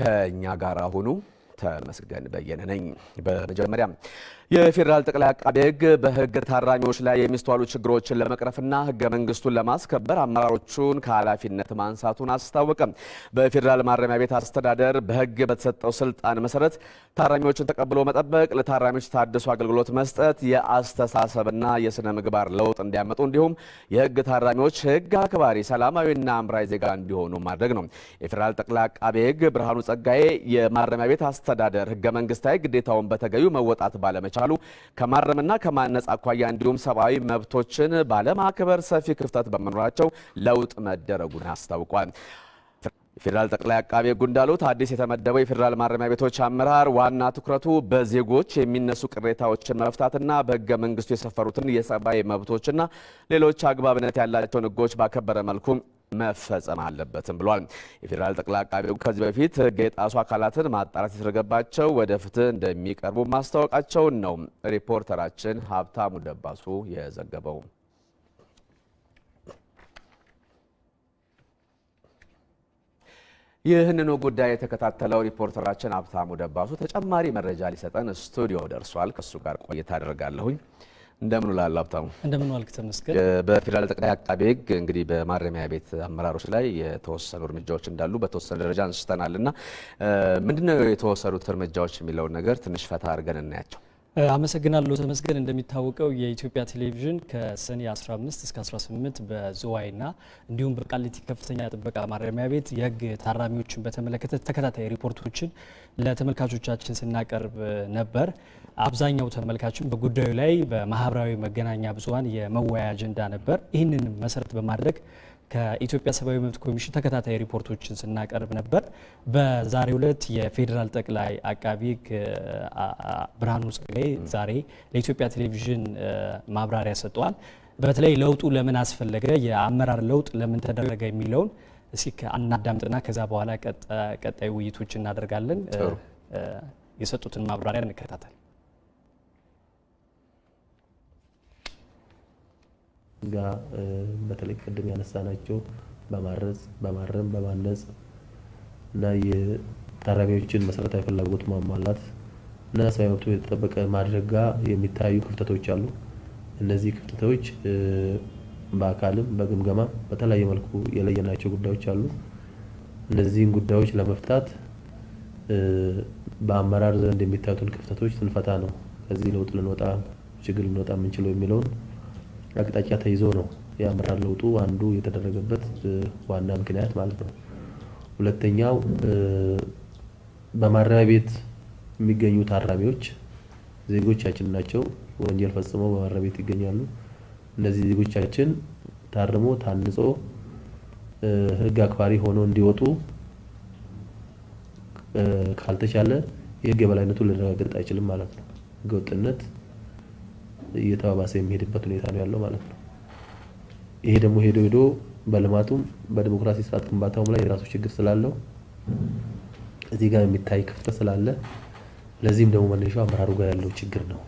ከእኛ ጋር ሁኑ። ተመስገን በየነ ነኝ። በመጀመሪያ የፌዴራል ጠቅላይ አቃቤ ሕግ በሕግ ታራሚዎች ላይ የሚስተዋሉ ችግሮችን ለመቅረፍና ሕገ መንግስቱን ለማስከበር አመራሮቹን ከኃላፊነት ማንሳቱን አስታወቀ። በፌዴራል ማረሚያ ቤት አስተዳደር በሕግ በተሰጠው ስልጣን መሰረት ታራሚዎችን ተቀብሎ መጠበቅ፣ ለታራሚዎች የታደሱ አገልግሎት መስጠት፣ የአስተሳሰብና የስነ ምግባር ለውጥ እንዲያመጡ እንዲሁም የሕግ ታራሚዎች ሕግ አክባሪ ሰላማዊና አምራይ ዜጋ እንዲሆኑ ማድረግ ነው። የፌዴራል ጠቅላይ አቃቤ ሕግ ብርሃኑ ጸጋዬ የማረሚያ ቤት አስተዳደር ሕገ መንግስታዊ ግዴታውን በተገቢው መወጣት ባለመቻሉ ከማረምና ከማነጽ አኳያ እንዲሁም ሰብአዊ መብቶችን ባለማክበር ሰፊ ክፍተት በመኖራቸው ለውጥ መደረጉን አስታውቋል። የፌዴራል ጠቅላይ አቃቤ ሕግ እንዳሉት አዲስ የተመደበው የፌዴራል ማረሚያ ቤቶች አመራር ዋና ትኩረቱ በዜጎች የሚነሱ ቅሬታዎችን መፍታትና በሕገ መንግስቱ የሰፈሩትን የሰብአዊ መብቶችና ሌሎች አግባብነት ያላቸውን ሕጎች ባከበረ መልኩ መፈጸም አለበትም ብሏል። የፌዴራል ጠቅላይ አቃቤ ሕግ ከዚህ በፊት ሕግ የጣሱ አካላትን ማጣራት የተደረገባቸው ወደ ፍትህ እንደሚቀርቡ ማስታወቃቸውን ነው ሪፖርተራችን ሀብታሙ ደባሱ የዘገበው። ይህንኑ ጉዳይ የተከታተለው ሪፖርተራችን ሀብታሙ ደባሱ ተጨማሪ መረጃ ሊሰጠን ስቱዲዮ ደርሷል። ከእሱ ጋር ቆይታ አደርጋለሁኝ። እንደምን ውላል ሀብታሙ? እንደምን ዋልክ ተመስገን። በፌዴራል ጠቅላይ አቃቤ ሕግ እንግዲህ በማረሚያ ቤት አመራሮች ላይ የተወሰኑ እርምጃዎች እንዳሉ በተወሰነ ደረጃ አንስተናል እና ምንድነው የተወሰዱት እርምጃዎች የሚለውን ነገር ትንሽ ፈታ አድርገን እናያቸው። አመሰግናለሁ ተመስገን። እንደሚታወቀው የኢትዮጵያ ቴሌቪዥን ከሰኔ 15 እስከ 18 በዝዋይና እንዲሁም በቃሊቲ ከፍተኛ ጥበቃ ማረሚያ ቤት የህግ ታራሚዎችን በተመለከተ ተከታታይ ሪፖርቶችን ለተመልካቾቻችን ስናቀርብ ነበር። አብዛኛው ተመልካችን በጉዳዩ ላይ በማህበራዊ መገናኛ ብዙኃን የመወያያ አጀንዳ ነበር። ይህንን መሰረት በማድረግ ከኢትዮጵያ ሰብአዊ መብት ኮሚሽን ተከታታይ ሪፖርቶችን ስናቀርብ ነበር። በዛሬው ዕለት የፌዴራል ጠቅላይ አቃቢ ሕግ ብርሃኑ ጸጋዬ ዛሬ ለኢትዮጵያ ቴሌቪዥን ማብራሪያ ሰጥተዋል። በተለይ ለውጡ ለምን አስፈለገ፣ የአመራር ለውጥ ለምን ተደረገ የሚለውን እስኪ እናዳምጥና ከዛ በኋላ ቀጣይ ውይይቶች እናደርጋለን። የሰጡትን ማብራሪያ እንከታተል። ጋር በተለይ ቅድም ያነሳናቸው በማረጽ በማረም በማነጽ እና የታራሚዎችን መሰረታዊ ፍላጎት ማሟላት እና ሰብአዊ መብቱ የተጠበቀ ማድረግ ጋር የሚታዩ ክፍተቶች አሉ። እነዚህ ክፍተቶች በአካልም በግምገማ በተለያየ መልኩ የለየናቸው ጉዳዮች አሉ። እነዚህን ጉዳዮች ለመፍታት በአመራር ዘንድ የሚታዩትን ክፍተቶች ስንፈታ ነው ከዚህ ለውጥ ልንወጣ ችግር ልንወጣ የምንችለው የሚለውን አቅጣጫ ተይዞ ነው የአመራር ለውጡ አንዱ የተደረገበት ዋና ምክንያት ማለት ነው። ሁለተኛው በማረሚያ ቤት የሚገኙ ታራሚዎች ዜጎቻችን ናቸው። ወንጀል ፈጽመው በማረሚያ ቤት ይገኛሉ። እነዚህ ዜጎቻችን ታርሞ ታንጾ ሕግ አክባሪ ሆነው እንዲወጡ ካልተቻለ የሕግ የበላይነቱን ሊረጋገጥ አይችልም ማለት ነው። ሕገወጥነት እየተባባሰ የሚሄድበት ሁኔታ ነው ያለው ማለት ነው። ይሄ ደግሞ ሄዶ ሄዶ በልማቱም በዲሞክራሲ ስርዓት ግንባታውም ላይ የራሱ ችግር ስላለው እዚህ ጋር የሚታይ ክፍተት ስላለ ለዚህም ደግሞ መነሻው አመራሩ ጋር ያለው ችግር ነው።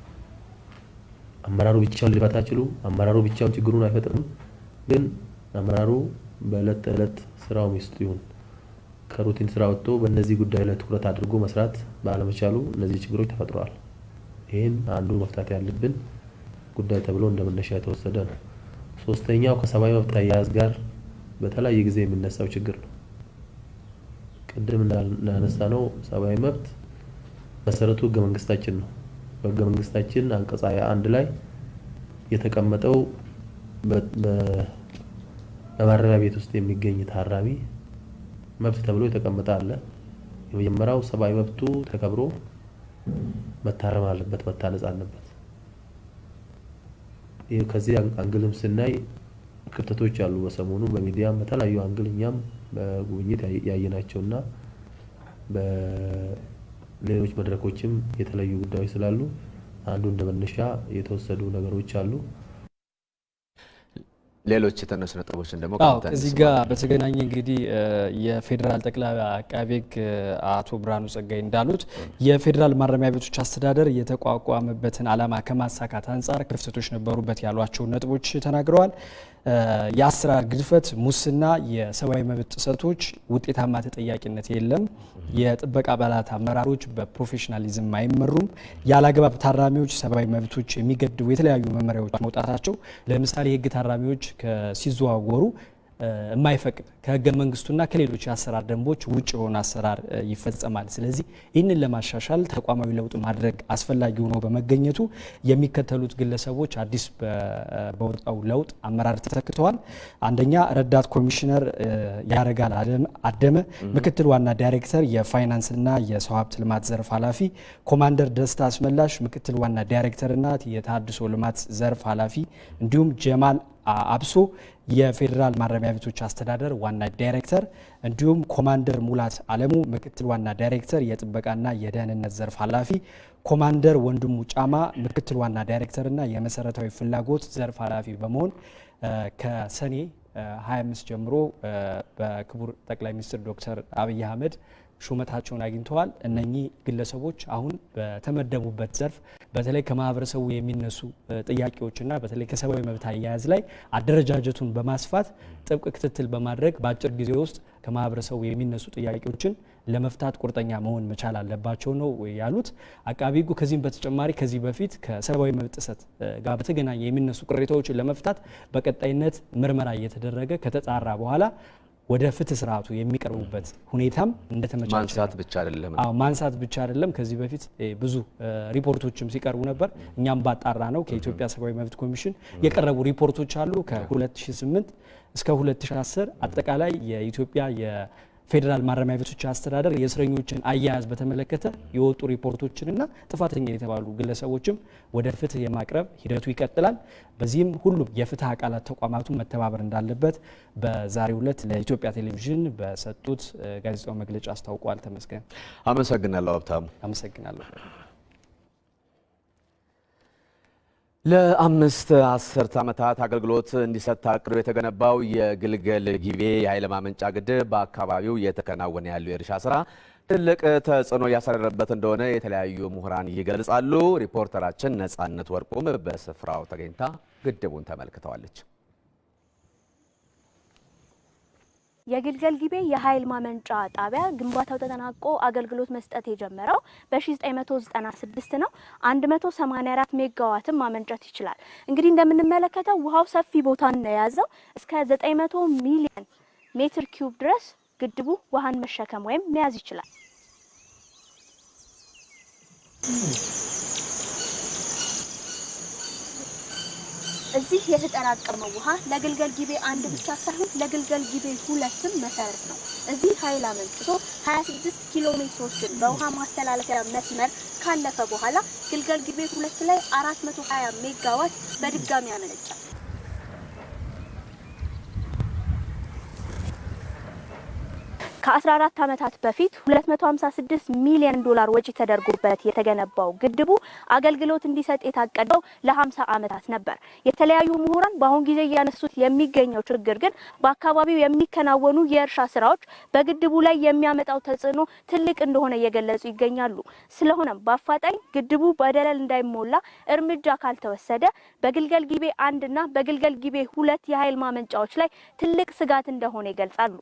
አመራሩ ብቻውን ሊፈታ አይችሉም። አመራሩ ብቻውን ችግሩን አይፈጥርም። ግን አመራሩ በዕለት ተዕለት ስራው ሚስቱ ይሁን ከሩቲን ስራ ወጥቶ በእነዚህ ጉዳይ ላይ ትኩረት አድርጎ መስራት ባለመቻሉ እነዚህ ችግሮች ተፈጥረዋል። ይህን አንዱ መፍታት ያለብን ጉዳይ ተብሎ እንደ መነሻ የተወሰደ ነው። ሶስተኛው ከሰብአዊ መብት አያያዝ ጋር በተለያየ ጊዜ የሚነሳው ችግር ነው። ቅድም እንዳነሳ ነው ሰብአዊ መብት መሰረቱ ህገ መንግስታችን ነው። በህገ መንግስታችን አንቀጽ ሃያ አንድ ላይ የተቀመጠው በማረሚያ ቤት ውስጥ የሚገኝ ታራሚ መብት ተብሎ የተቀመጠ አለ። የመጀመሪያው ሰብአዊ መብቱ ተከብሮ መታረም አለበት፣ መታነጽ አለበት። ይህ ከዚህ አንግልም ስናይ ክፍተቶች አሉ። በሰሞኑ በሚዲያም በተለያዩ አንግል እኛም በጉብኝት ያየናቸውና በሌሎች መድረኮችም የተለዩ ጉዳዮች ስላሉ አንዱ እንደ መነሻ የተወሰዱ ነገሮች አሉ። ሌሎች የተነሱ ነጥቦችን ደግሞ እዚህ ጋር በተገናኘ እንግዲህ የፌዴራል ጠቅላይ አቃቤ ሕግ አቶ ብርሃኑ ጸጋዬ እንዳሉት የፌዴራል ማረሚያ ቤቶች አስተዳደር የተቋቋመበትን ዓላማ ከማሳካት አንጻር ክፍተቶች ነበሩበት ያሏቸውን ነጥቦች ተናግረዋል። የአሰራር ግድፈት፣ ሙስና፣ የሰብአዊ መብት ጥሰቶች፣ ውጤታማ ተጠያቂነት የለም። የጥበቃ አባላት አመራሮች በፕሮፌሽናሊዝም አይመሩም። ያለአግባብ ታራሚዎች ሰብአዊ መብቶች የሚገድቡ የተለያዩ መመሪያዎች መውጣታቸው ለምሳሌ የህግ ታራሚዎች ሲዘዋወሩ የማይፈቅድ ከህገ መንግስቱና ከሌሎች የአሰራር ደንቦች ውጭ የሆነ አሰራር ይፈጸማል። ስለዚህ ይህንን ለማሻሻል ተቋማዊ ለውጥ ማድረግ አስፈላጊ ሆኖ በመገኘቱ የሚከተሉት ግለሰቦች አዲስ በወጣው ለውጥ አመራር ተተክተዋል። አንደኛ ረዳት ኮሚሽነር ያረጋል አደመ፣ ምክትል ዋና ዳይሬክተር የፋይናንስና የሰው ሀብት ልማት ዘርፍ ኃላፊ፣ ኮማንደር ደስታ አስመላሽ ምክትል ዋና ዳይሬክተርና የተሃድሶ ልማት ዘርፍ ኃላፊ እንዲሁም ጀማል አብሶ የፌዴራል ማረሚያ ቤቶች አስተዳደር ዋና ዳይሬክተር እንዲሁም ኮማንደር ሙላት አለሙ ምክትል ዋና ዳይሬክተር የጥበቃና የደህንነት ዘርፍ ኃላፊ፣ ኮማንደር ወንድሙ ጫማ ምክትል ዋና ዳይሬክተርና የመሰረታዊ ፍላጎት ዘርፍ ኃላፊ በመሆን ከሰኔ 25 ጀምሮ በክቡር ጠቅላይ ሚኒስትር ዶክተር አብይ አህመድ ሹመታቸውን አግኝተዋል። እነኚህ ግለሰቦች አሁን በተመደቡበት ዘርፍ በተለይ ከማህበረሰቡ የሚነሱ ጥያቄዎችና በተለይ ከሰብአዊ መብት አያያዝ ላይ አደረጃጀቱን በማስፋት ጥብቅ ክትትል በማድረግ በአጭር ጊዜ ውስጥ ከማህበረሰቡ የሚነሱ ጥያቄዎችን ለመፍታት ቁርጠኛ መሆን መቻል አለባቸው ነው ያሉት አቃቢ ሕጉ። ከዚህም በተጨማሪ ከዚህ በፊት ከሰብአዊ መብት ጥሰት ጋር በተገናኘ የሚነሱ ቅሬታዎችን ለመፍታት በቀጣይነት ምርመራ እየተደረገ ከተጣራ በኋላ ወደ ፍትህ ስርዓቱ የሚቀርቡበት ሁኔታም እንደተመቻቸ ማንሳት ብቻ አይደለም። አዎ ማንሳት ብቻ አይደለም። ከዚህ በፊት ብዙ ሪፖርቶችም ሲቀርቡ ነበር። እኛም ባጣራ ነው ከኢትዮጵያ ሰብአዊ መብት ኮሚሽን የቀረቡ ሪፖርቶች አሉ። ከ2008 እስከ 2010 አጠቃላይ የኢትዮጵያ የፌዴራል ማረሚያ ቤቶች አስተዳደር የእስረኞችን አያያዝ በተመለከተ የወጡ ሪፖርቶችንና ጥፋተኛ የተባሉ ግለሰቦችም ወደ ፍትህ የማቅረብ ሂደቱ ይቀጥላል። በዚህም ሁሉም የፍትህ አካላት ተቋማቱ መተባበር እንዳለበት በዛሬው ዕለት ለኢትዮጵያ ቴሌቪዥን በሰጡት ጋዜጣዊ መግለጫ አስታውቋል። ተመስገን። አመሰግናለሁ ሀብታሙ። አመሰግናለሁ። ለአምስት አስርት ዓመታት አገልግሎት እንዲሰጥ ታቅዶ የተገነባው የግልገል ጊቤ የኃይል ማመንጫ ግድብ በአካባቢው እየተከናወነ ያለው የእርሻ ስራ ትልቅ ተጽዕኖ እያሳደረበት እንደሆነ የተለያዩ ምሁራን ይገልጻሉ። ሪፖርተራችን ነጻነት ወርቁም በስፍራው ተገኝታ ግድቡን ተመልክተዋለች። የግልገል ጊቤ የኃይል ማመንጫ ጣቢያ ግንባታው ተጠናቆ አገልግሎት መስጠት የጀመረው በ1996 ነው። 184 ሜጋዋትን ማመንጨት ይችላል። እንግዲህ እንደምንመለከተው ውሃው ሰፊ ቦታን ነው የያዘው። እስከ 900 ሚሊዮን ሜትር ኪዩብ ድረስ ግድቡ ውሃን መሸከም ወይም መያዝ ይችላል። እዚህ የተጠራቀመው ውሃ ለግልገል ጊቤ አንድ ብቻ ሳይሆን ለግልገል ጊቤ ሁለትም መሰረት ነው። እዚህ ኃይል አመንጭቶ 26 ኪሎ ሜትሮችን በውሃ ማስተላለፊያ መስመር ካለፈ በኋላ ግልገል ጊቤ ሁለት ላይ 420 ሜጋዋት በድጋሚ ያመነጫል። ከ14 ዓመታት በፊት 256 ሚሊዮን ዶላር ወጪ ተደርጎበት የተገነባው ግድቡ አገልግሎት እንዲሰጥ የታቀደው ለ50 ዓመታት ነበር። የተለያዩ ምሁራን በአሁን ጊዜ እያነሱት የሚገኘው ችግር ግን በአካባቢው የሚከናወኑ የእርሻ ስራዎች በግድቡ ላይ የሚያመጣው ተጽዕኖ ትልቅ እንደሆነ እየገለጹ ይገኛሉ። ስለሆነም በአፋጣኝ ግድቡ በደለል እንዳይሞላ እርምጃ ካልተወሰደ በግልገል ጊቤ አንድና በግልገል ጊቤ ሁለት የኃይል ማመንጫዎች ላይ ትልቅ ስጋት እንደሆነ ይገልጻሉ።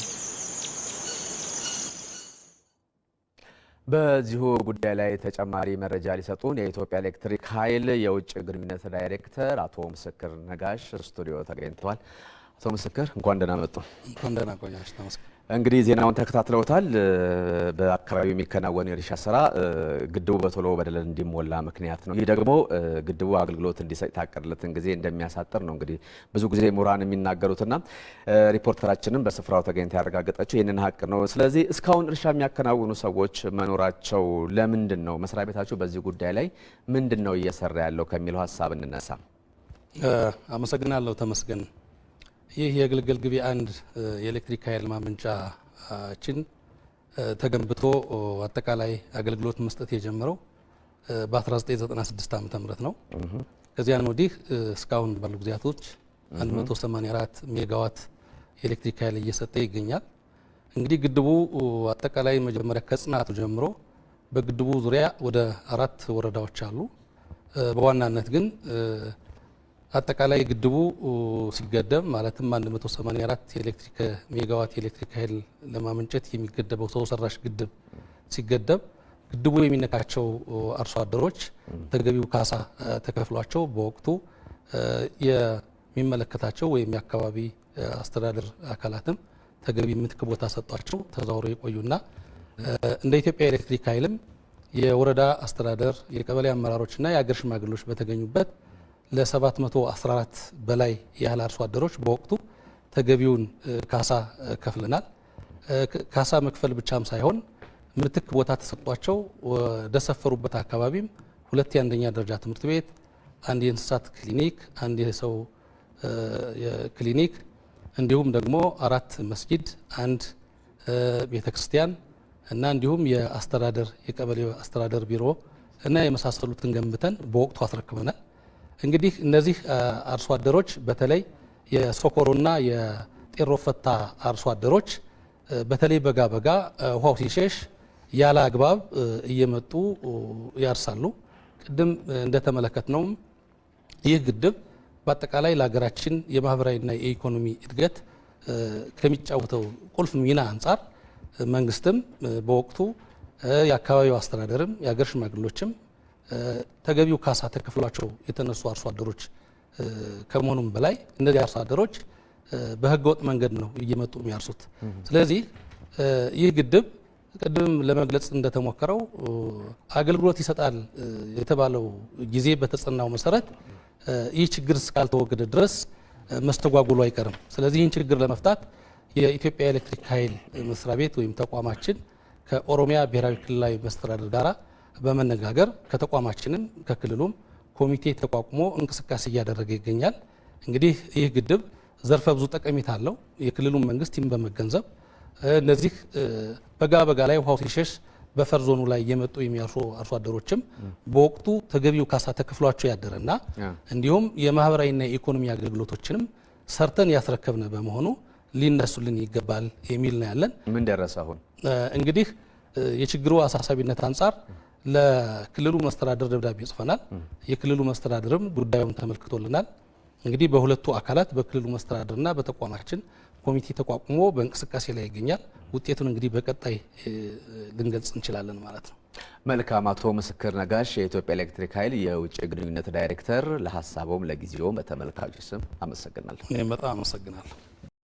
በዚሁ ጉዳይ ላይ ተጨማሪ መረጃ ሊሰጡን የኢትዮጵያ ኤሌክትሪክ ኃይል የውጭ ግንኙነት ዳይሬክተር አቶ ምስክር ነጋሽ ስቱዲዮ ተገኝተዋል። አቶ ምስክር እንኳን ደህና መጡ። እንኳን ደህና ቆያችሁ። ተመስገን። እንግዲህ ዜናውን ተከታትለውታል። በአካባቢው የሚከናወኑ የእርሻ ስራ ግድቡ በቶሎ በደለል እንዲሞላ ምክንያት ነው። ይህ ደግሞ ግድቡ አገልግሎት እንዲሰጥ የታቀደለትን ጊዜ እንደሚያሳጥር ነው እንግዲህ ብዙ ጊዜ ምሁራን የሚናገሩትና ሪፖርተራችንም በስፍራው ተገኝታ ያረጋገጠችው ይህንን ሀቅ ነው። ስለዚህ እስካሁን እርሻ የሚያከናውኑ ሰዎች መኖራቸው ለምንድን ነው? መስሪያ ቤታቸው በዚህ ጉዳይ ላይ ምንድን ነው እየሰራ ያለው ከሚለው ሀሳብ እንነሳ። አመሰግናለሁ ተመስገን። ይህ የግልገል ጊቤ አንድ የኤሌክትሪክ ኃይል ማመንጫችን ተገንብቶ አጠቃላይ አገልግሎት መስጠት የጀመረው በ1996 ዓ ም ነው። ከዚያን ወዲህ እስካሁን ባሉ ጊዜያቶች 184 ሜጋዋት የኤሌክትሪክ ኃይል እየሰጠ ይገኛል። እንግዲህ ግድቡ አጠቃላይ መጀመሪያ ከጽናቱ ጀምሮ በግድቡ ዙሪያ ወደ አራት ወረዳዎች አሉ። በዋናነት ግን አጠቃላይ ግድቡ ሲገደብ ማለትም 184 የኤሌክትሪክ ሜጋዋት የኤሌክትሪክ ኃይል ለማመንጨት የሚገደበው ሰው ሰራሽ ግድብ ሲገደብ ግድቡ የሚነካቸው አርሶ አደሮች ተገቢው ካሳ ተከፍሏቸው በወቅቱ የሚመለከታቸው ወይም የአካባቢ አስተዳደር አካላትም ተገቢ ምትክ ቦታ ሰጧቸው ተዛውረው የቆዩና እንደ ኢትዮጵያ ኤሌክትሪክ ኃይልም የወረዳ አስተዳደር የቀበሌ አመራሮችና የአገር ሽማግሌዎች በተገኙበት ለ714 በላይ ያህል አርሶ አደሮች በወቅቱ ተገቢውን ካሳ ከፍለናል። ካሳ መክፈል ብቻም ሳይሆን ምትክ ቦታ ተሰጧቸው ወደ ሰፈሩበት አካባቢም ሁለት የአንደኛ ደረጃ ትምህርት ቤት፣ አንድ የእንስሳት ክሊኒክ፣ አንድ የሰው ክሊኒክ እንዲሁም ደግሞ አራት መስጊድ፣ አንድ ቤተ ክርስቲያን እና እንዲሁም የአስተዳደር የቀበሌ አስተዳደር ቢሮ እና የመሳሰሉትን ገንብተን በወቅቱ አስረክበናል። እንግዲህ እነዚህ አርሶ አደሮች በተለይ የሶኮሮና የጤሮ ፈታ አርሶ አደሮች በተለይ በጋ በጋ ውሃው ሲሸሽ ያለ አግባብ እየመጡ ያርሳሉ። ቅድም እንደተመለከት ነውም ይህ ግድብ በአጠቃላይ ለሀገራችን የማህበራዊና የኢኮኖሚ እድገት ከሚጫወተው ቁልፍ ሚና አንጻር መንግስትም በወቅቱ የአካባቢው አስተዳደርም የሀገር ሽማግሎችም ተገቢው ካሳ ተከፍሏቸው የተነሱ አርሶ አደሮች ከመሆኑም በላይ እነዚህ አርሶ አደሮች በህገወጥ መንገድ ነው እየመጡ የሚያርሱት። ስለዚህ ይህ ግድብ ቅድም ለመግለጽ እንደተሞከረው አገልግሎት ይሰጣል የተባለው ጊዜ በተጸናው መሰረት ይህ ችግር እስካልተወገደ ድረስ መስተጓጉሉ አይቀርም። ስለዚህ ይህን ችግር ለመፍታት የኢትዮጵያ ኤሌክትሪክ ኃይል መስሪያ ቤት ወይም ተቋማችን ከኦሮሚያ ብሔራዊ ክልላዊ መስተዳደር ጋር በመነጋገር ከተቋማችንም ከክልሉም ኮሚቴ ተቋቁሞ እንቅስቃሴ እያደረገ ይገኛል። እንግዲህ ይህ ግድብ ዘርፈ ብዙ ጠቀሜታ አለው። የክልሉን መንግስት ይህን በመገንዘብ እነዚህ በጋ በጋ ላይ ውሃው ሲሸሽ በፈር ዞኑ ላይ እየመጡ የሚያርሱ አርሶ አደሮችም በወቅቱ ተገቢው ካሳ ተከፍሏቸው ያደረና እንዲሁም የማህበራዊና የኢኮኖሚ አገልግሎቶችንም ሰርተን ያስረከብነ በመሆኑ ሊነሱልን ይገባል የሚል ነው ያለን። ምን ደረሰ አሁን? እንግዲህ የችግሩ አሳሳቢነት አንጻር ለክልሉ መስተዳደር ደብዳቤ ጽፈናል። የክልሉ መስተዳደርም ጉዳዩን ተመልክቶልናል። እንግዲህ በሁለቱ አካላት በክልሉ መስተዳደርና በተቋማችን ኮሚቴ ተቋቁሞ በእንቅስቃሴ ላይ ይገኛል። ውጤቱን እንግዲህ በቀጣይ ልንገልጽ እንችላለን ማለት ነው። መልካም። አቶ ምስክር ነጋሽ የኢትዮጵያ ኤሌክትሪክ ኃይል የውጭ ግንኙነት ዳይሬክተር፣ ለሀሳቦም ለጊዜውም በተመልካቾች ስም አመሰግናለሁ። እኔም በጣም አመሰግናለሁ።